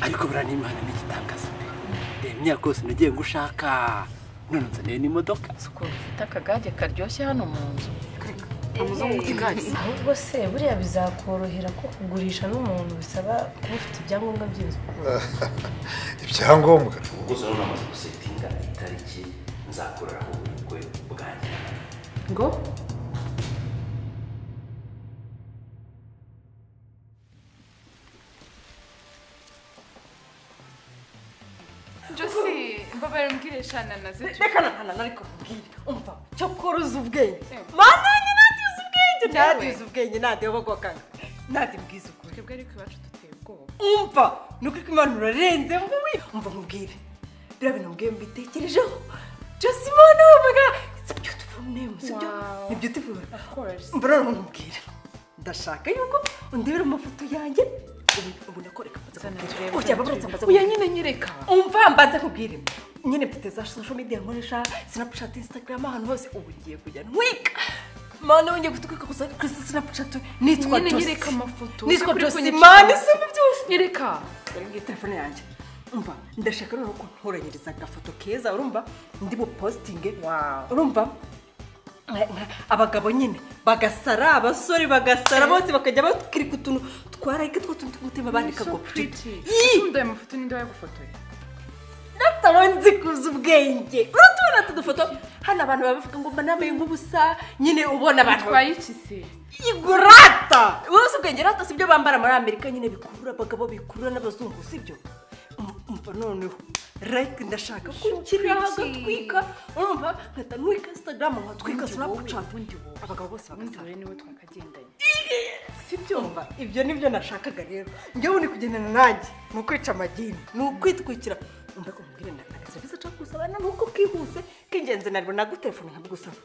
ariko buriya ni imana n'igitangaza pe reba imyaka yose nagiye ngushaka none nzaniye n'imodoka si ukuntu ufite akagage karyoshye hano mu nzu amuzungu ufite igare ahubwo se buriya bizakorohera ko kugurisha n'umuntu bisaba kuba ufite ibyangombwa by'inzu ibyangombwa ubwo rero namaze gusetinga itariki nzakoreraho ubukwe bwanjye ngo josi mbabare mbwire shana nazo reka ntahanana ariko nkubwire umva cyo koroza ubwenge Eh. mananye nadize ubwenge Nawe. nadize ubwenge nadiyobogokana nadibwize ukuri twebwe ariko iwacu duteye ubwoba umva ni uko imana urarenze nguwi umva nkubwire biriya bintu mbwiye mbitekerejeho josi imana we mbaga it's a beautiful name sibyo Wow. ni beautiful course. mbona urabona nkubwire ndashaka yuko undebera amafoto yanjye ubu- ubu nakoreka mbaza nkubwire urya baburatse mbaza uya nkubwire nyine nyereka umva mbanza nkubwire nyine mfite za social media nkoresha snapchat instagram ahantu hose ubu ngiye kujya ntwika mana wongeye gutwika gusa kuri snapchat nitwa nyine Josie. nyereka amafoto nitwa Uri Josie kunyereka mana amafoto. si byose nyereka dore ngiye telefone yanjye umva ndashaka noneho ko ntoranyiriza agafoto keza urumva ndi bupositinge urumva nka- nka- abagabo nyine bagasara abasore bagasara bose bakajya bakirika utuntu twarayika two tuntu tw'umutima bandika ngo pretty Ii! usundaye amafoto ninde wayagufotoye atabanze kuza ubwenge uratubona utu dufoto hano abantu baba bavuga ngo mba nambaye nk'ubusa nyine ubona abantu twaye iki se igurata wese ubwenge rata sibyo bambara muri amerika nyine bikurura abagabo bikurura n'abazungu sibyo Um- umva noneho like ndashaka ko nshyiriraho agatwika umva nkahita ntwika instagram nkatwika snapchat abagabo bose ubundi bagasara wowe niwe twakagendanye sibyo mba ibyo nibyo nashakaga rero njyewe ni kugendana nanjye ni ukwica amagini ni ukwitwikira umva ko mubwire na aka serivisi nshaka gusaba ni uko kihuse k'ingenzi ntabwo nagutelefone nkabigusaba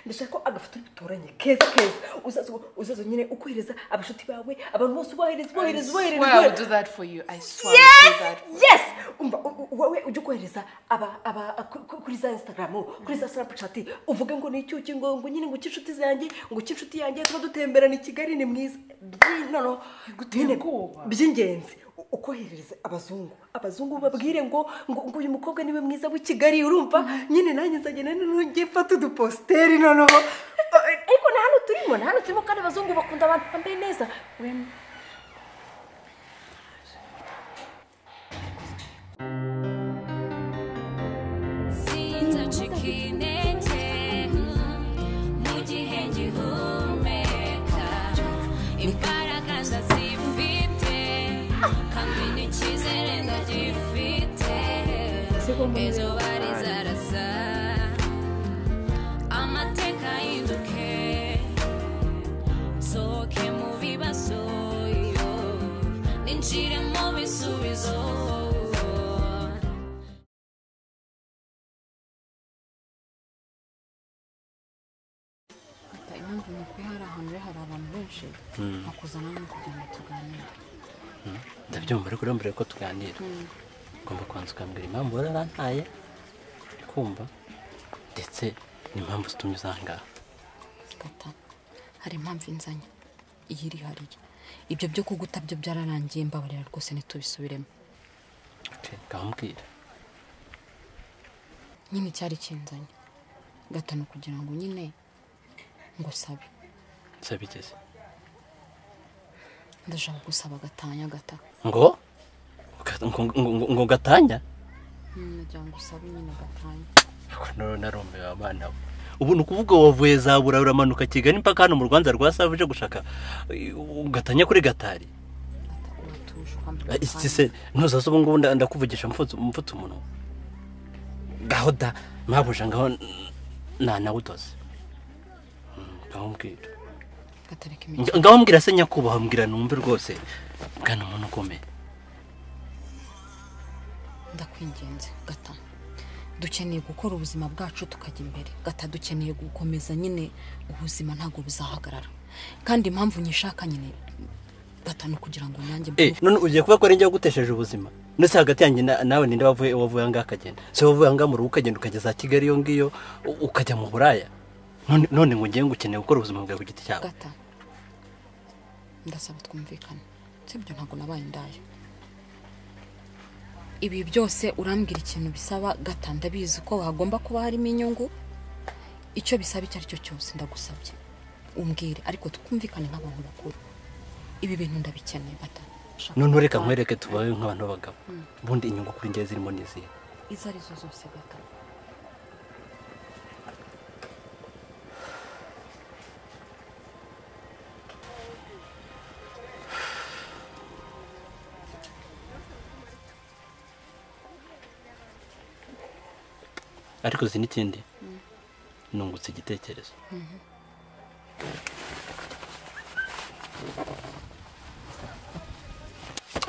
ndashaka ko agafoto duturanye keza keza uzaza uzaza nyine ukohereza abashuti bawe abantu bose ubohereza ubohereza ubohereza Swear I will ubohereza do that for you. I swear I will do that. yes umva u- u- wowe ujye ukohereza aba aba ku- ku- kuri za instagram kuri za snapchat uvuge ngo ni icyuki ngo ngo nyine ngo cy'inshuti zanjye ngo cy'inshuti yanjye tuba dutemberana i kigali ni mwiza Byi- noneho nyine by'ingenzi u- ukoherereza abazungu abazungu babwire ngo ngo ngo uyu mukobwa niwe mwiza w'i kigali urumva nyine nanjye nzagenda nujye mfata uduposteri noneho ariko na hano turimo na hano turimo kandi abazungu bakunda abantu bambaye neza Wem- Sinzacika intege mu gihe ngihumeka imbaraga ndazifite kandi n'icyizere ndagifite izuba rizarasa amateka ahinduke nsohoke mu bibazo yo, ninjire mu bisubizo impamvu nukuri hari ahantu rero hari abantu benshi bakuzana hano kugira ngo tuganire ndabyumva ariko rero mbere yuko tuganira ugomba kubanza ukambwira impamvu wari warantaye uri kumva ndetse n'impamvu zitumye uza aha ngaha tata hari impamvu inzanye iyi irihariye ibyo byo kuguta byo byararangiye mbabarira rwose ntitubisubiremo ukambwira nyine cyari kinzanye gatanu kugira ngo nyine ngo sabe sabigeze ndashaka gusaba gatanya gata ngo Uka- ngo- ngo- ngo- ngo gatanya nagira ngo usabe nyine gatanya Ariko noneho narumiwe abana we ubu ni ukuvuga wavuye za bura uramanuka kigali mpaka hano mu rwanda rwa save uje gushaka eh, gatanya kuri gatari gata uratushwa Eh, isi se ntuzaze ubu ngubu nda- ndakuvugisha mfutse mfutse umunwa gaho da mpabuja ngaho nta nawe udoze Mm, ngaho mbwira gatareka Nga- imikino ngaho mbwira se nyakubahwa mbwira numve rwose bwana umuntu ukomeye ndakwinginze gata dukeneye gukora ubuzima bwacu tukajya imbere gata dukeneye gukomeza nyine ubuzima ntabwo buzahagarara kandi impamvu nyishaka nyine gata ni ukugira ngo nanjye Eh, mbe- none ugiye kuba ko ari njye wagutesheje ubuzima ndetse hagati yanjye na- nawe ninde wavuye wavuye ahangaha akagenda se wavuye ahangaha mu rugo ukagenda ukajya za kigali iyo ngiyo u- ukajya mu buraya none none ngo ngewe ngo ukeneye gukora ubuzima bwawe ku giti cyawe gata ndasaba twumvikane sibyo ntabwo nabaye indaya ibi byose urambwira ikintu bisaba gata ndabizi ko hagomba kuba harimo inyungu icyo bisaba icyo ari cyo cyose ndagusabye umbwire ariko twumvikane nk'abantu bakuru ibi bintu ndabikeneye gata noneho reka nkwereke tubaye nk'abantu b'abagabo ubundi inyungu kuri ngewe zirimo n'izihe izo ari zo zose gata ariko uzi n'ikindi nungutse igitekerezo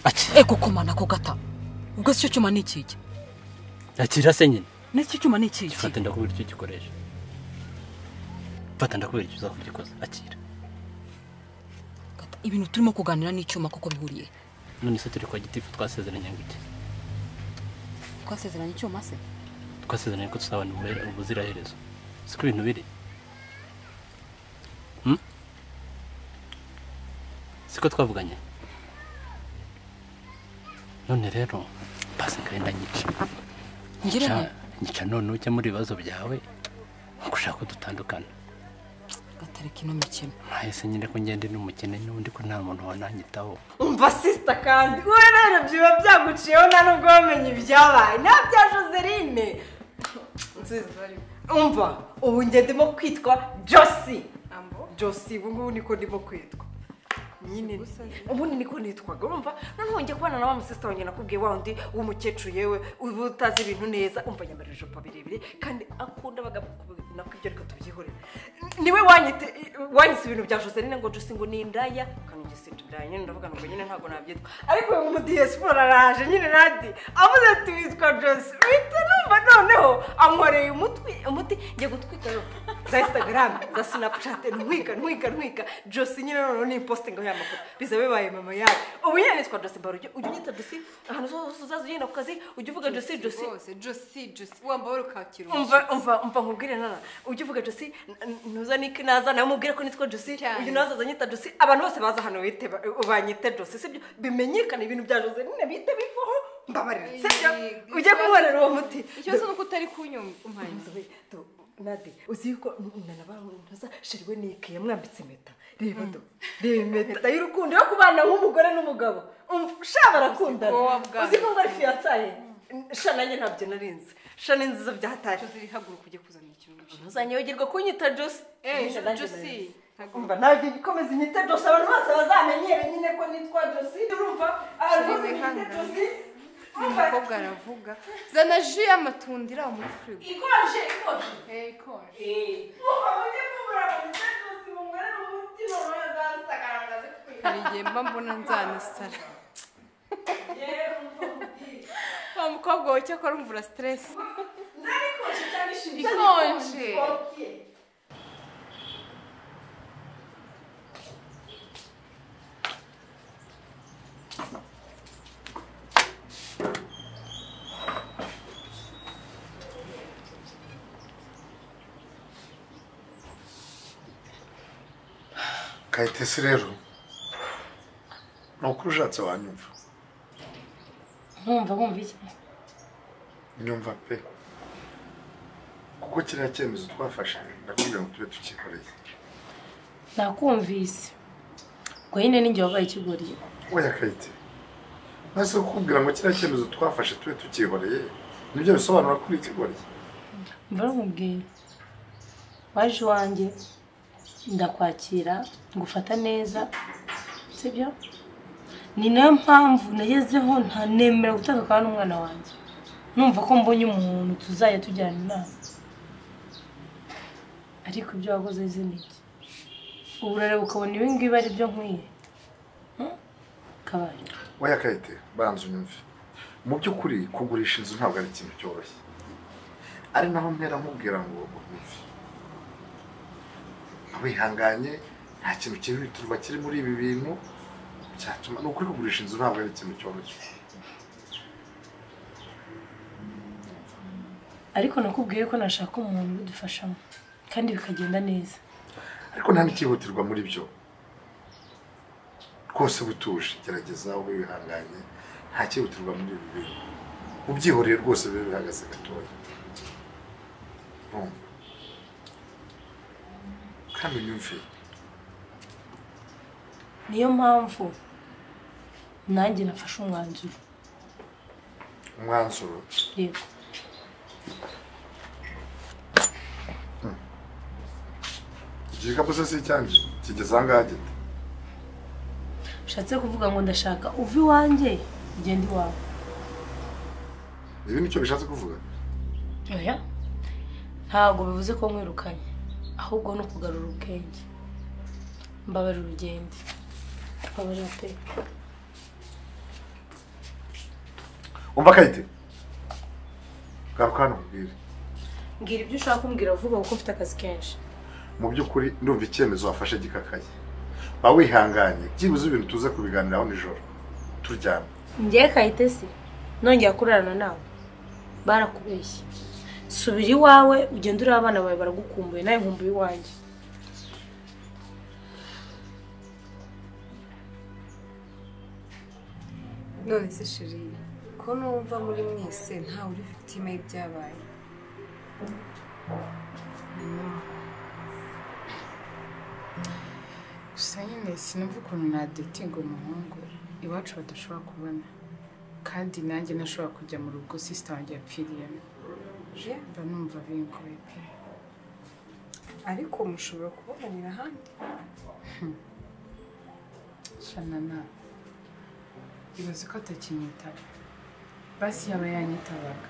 Ati, e gukomana ko gata ubwo si cyo cyuma ni ikiki nakira se nyine n'icyo cyuma ni ikiki gifata ndakubwira icyo gikoresha fata ndakubwira icyo uzakora ugikoze akira Gata, ibintu turimo kuganira n'icyuma kuko bihuriye none se turi kwa gitifu twasezeranye ngo iki twasezeranye icyuma se twasezeranye ko tuzabana ubuzira- ubuziraherezo siko ibintu biri siko twavuganye none rero bazi ngahenda nyica ngire Nyica- nte? nyica none ujya muri ibibazo byawe gushaka ko dutandukana gata reka ino mikino mwahise nyine ko ngende n'umukene n'undi ko nta muntu wananyitaho umva sisita kandi wowe rero biba byaguciyeho nta nubwo wamenye ibyabaye nta bya joseline nziza umva ubu njye ndimo kwitwa josi josi ubu ngubu niko ndimo kwitwa nyine ubundi niko nitwaga urumva noneho njya kubana na wa musisita wanjye nakubwiye wa wundi w'umukecuru yewe uba utazi ibintu neza umva yambara ijipo birebire kandi akunda abagabo nako ibyo reka tubyihorere niwe wanyite- wanyise ibintu bya joseline ngo jose ngo ni indaya ukanongera sinda indaya nyine ndavuga ngo nyine ntabwo nabyitwa ariko uyu mudiyesipora araje nyine nandi avuze ati witwa jose uhita numva noneho ankoreye umutwe umuti njya gutwika za instagram za snapchat ntwika ntwika ntwika jose nyine noneho ni impostinga ya makuru biza bibaye mama yawe ubu nyine nitwa jose mbaru ujya unyita jose ahantu hose uzaza ugenda ku kazi ujya uvuga jose jose rwose josi josi wambaye ukakira umva umva umva nkubwire nana ujya uvuga josi ntuza nike naza nawe umubwire ko nitwa josi Cyane. uyu nazaza anyita josi abantu bose baza hano bite ba- banyite josi sibyo bimenyekane ibintu bya jose nyine bite bivaho mbabarira sibyo Iyii. ujye kunkorera uwo muti ikibazo ni uko utari kunyumva Nzobe, do, nade uzi yuko nana bantuza shiriwe nike yamwambitse impeta reba do reba impeta y'urukundo yo kubana nk'umugore n'umugabo Umva, sha barakundana Uzi ko wabwana. uzi ko ngo ari fiyansaye sha nanjye ntabyo narinzi sha n'inzu zo byatashye josi haguruka ujye kuzana ikintu ntuzanyibagirwa kunyita jose ejo Nanjye narinzi. josi umva nawe jya ukomeza inyita jose abantu bose bazamenyere nyine ko nitwa jose urumva abantu bose Shirize bita hano. jose umva umukobwa aravuga zana ji y'amatunda iri aho muri firigo ikonje ikonje ikonje umva mujye mubura banyita jose bumwere umutima bazasagaragaze hari igihe mba mbona nzanasara wa mukobwa wawe cyakora umvura siteresi ikonje kayitesi rero ni ukuri ushatse wanyumva nkumva wumva iki nyumva pe kuko kiriya cyemezo twafashe ndakubwira ngo tube tukikoreye nakumvise ubwo nyine ninjye wabaye ikigori oya kayite maze kukubwira ngo kiriya cyemezo twafashe tube tukihoreye nibyo bisobanura kuri ikigoryi mva nkubwiye waje iwanjye ndakwakira ngufata neza sibyo ni nayo mpamvu nagezeho ntanemera gutakakana n'umwana wanjye numva ko mbonye umuntu tuzajya tujyana inama ariko ibyo wakoze izi ni iki ubu urareba ukabona ibi ngibi ari byo nkwiye kabari oya kayite banza unyumve mu by'ukuri kugurisha inzu ntabwo ari ikintu cyoroshye ari naho mpera nkubwira ngo unyumve wihanganye nta kintu cyihutirwa kiri muri ibi bintu cyatuma ni ukuri kugurisha inzu ntabwo ari ikintu cyoroshye ariko nakubwiye ko nashaka umuntu ubidufashamo kandi bikagenda neza ariko nta n'ikihutirwa muri byo rwose butuje gerageza ube wihanganye nta cyihutirwa muri ibi bintu ubyihoreye rwose biba bihagaze gatoya urumva kandi unyumve niyo mpamvu nanjye nafashe umwanzuro umwanzuro yego igihe igikapu se si icyanjye kigeze aha ngaha gite ushatse kuvuga ngo ndashaka uva iwanjye ugenda iwawe ibi nicyo bishatse kuvuga oya ntabwo bivuze ko nkwirukanye ahubwo ni ukugarura ubwenge mbabarira urugendo mbabarira pe umva kayite garuka hano nkubwire mbwira ibyo ushaka kumbwira vuba kuko mfite akazi kenshi mu by'ukuri ndumva icyemezo wafashe gikakaye ba wihanganye byibuze ibintu tuze kubiganiraho nijoro turyamye ngewe kayitesi nongera kurarana nawe barakubeshye subira iwawe ugende ureba abana bawe baragukumbuye nawe nkumbuye iwanjye none se shiri ko numva muri mwese ntawe uri victime y'ibyabaye gusa nyine sinumva ukuntu nadetinga umuhungu iwacu badashobora kubona kandi nanjye ntashobora kujya mu rugo sisita wanjye yapfiriyemo Yeah, mba numva bingoye pe ariko mushobora kubobanira ahandi shanana ibaze ko atakinyitaba basi yaba yanyitabaga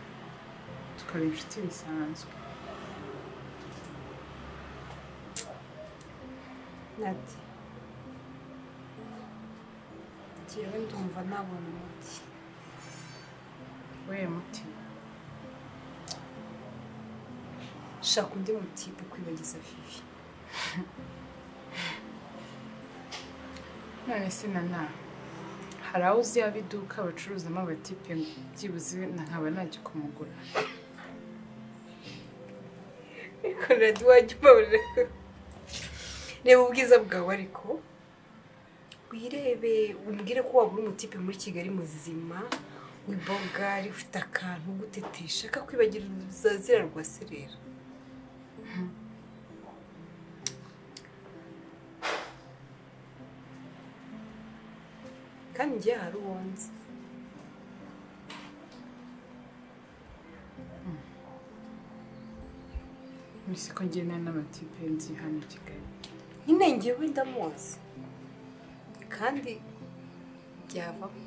tukaba inshuti bisanzwe nati njyewe ndumva nabona umuti we muti shaka undi mutipe kwibagiza vivi none se nana hari aho uzi yaba iduka bacuruzamo abatipe byibuze na nkaba najya kumugura ariko nadi wajya ubabarira reba ubwiza bwawe ariko wirebe umbwire ko wabura umutipe muri kigali muzima wibogari ufite akantu ugutetesha kakwibagira uruzazira rwa serera kandi njye hari uwo nzi mbese ko ngena n'amatipe nzi hano i kigali nyine njyewe ndamuzi kandi byavamo